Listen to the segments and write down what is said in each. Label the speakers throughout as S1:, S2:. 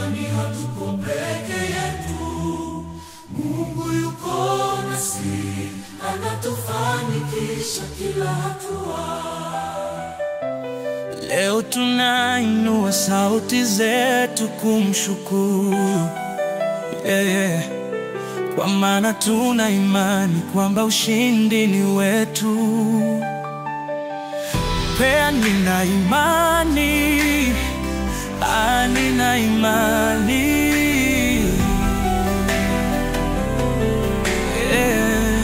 S1: kwani hatuko peke yetu. Mungu yuko nasi, anatufanikisha kila hatua.
S2: Leo tunainua sauti zetu kumshukuru yeye, kwa maana tuna imani kwamba ushindi ni wetu. Pea, nina imani, ah, nina imani yeah.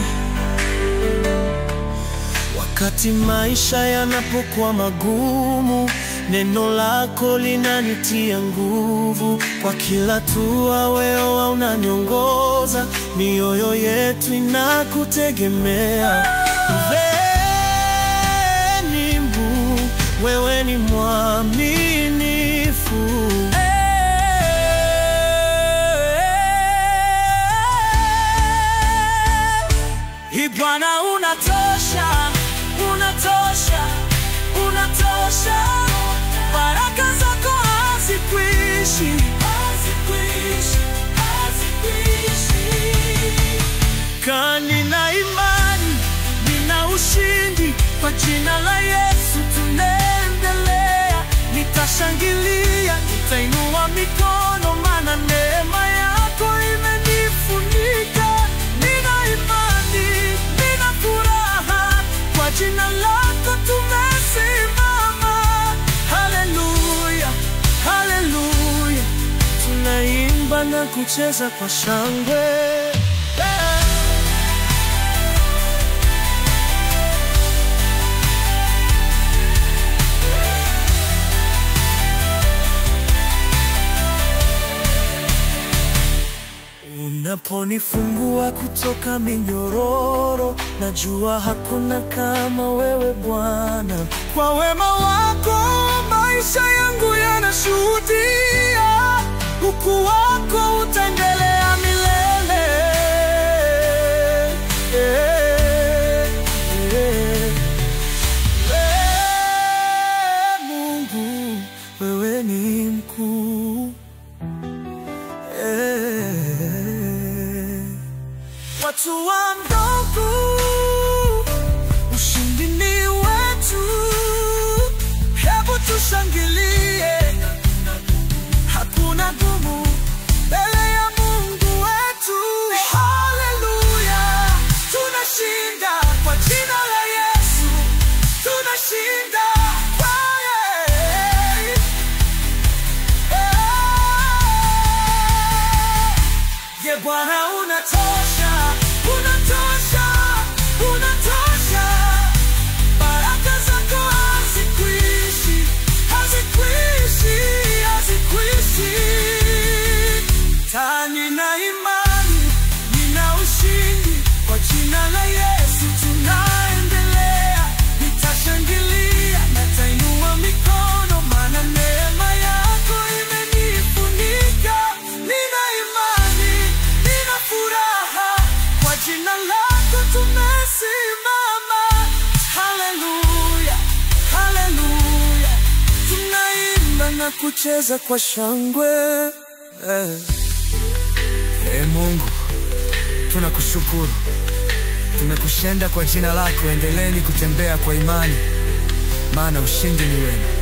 S2: Wakati maisha yanapokuwa magumu, neno lako linanitia nguvu. Kwa kila hatua wewe unaniongoza, mioyo yetu inakutegemea. Wewe ni Mungu, wewe ni mwaminifu. Ee Bwana, unatosha, unatosha, unatosha. Baraka zako hazikwishi, hazikwishi, hazikwishi. Kaa, nina imani, nina ushindi kwa jina la Yesu tunaendelea. Nitashangilia, nitainua mikono, maana neema yako imenifunika. Nina imani, nina furaha, kwa jina lako tumesimama. Haleluya, haleluya, tunaimba na kucheza kwa shangwe yeah. Unaponifungua kutoka minyororo, najua hakuna kama wewe Bwana. Kwa wema wako maisha yangu yanashuhudia, ukuu wako utaendelea milele. Eh, eh. Eh, Mungu, wewe ni mkuu. Eh, Watu wa ndogo, ushindi ni wetu. Hebu tushangilie, hakuna gumu mbele ya Mungu wetu. Haleluya, tunashinda kwa jina la Yesu, tunashinda kwa yeye. Ye Bwana unatosha, unatosha, unatosha. Baraka zako hazikwishi, hazikwishi, hazikwishi. Ta, nina imani, nina ushindi kwa jina la Yesu tunaendelea. Nitashangilia, nitainua mikono, maana neema yako imenifunika. Nina imani, nina furaha, kwa jina lako tumesimama. Haleluya, haleluya, tunaimba na kucheza kwa shangwe eh. Ee Mungu, tunakushukuru, tumekushinda kwa jina lako. Endeleeni kutembea kwa imani, maana ushindi ni wenu.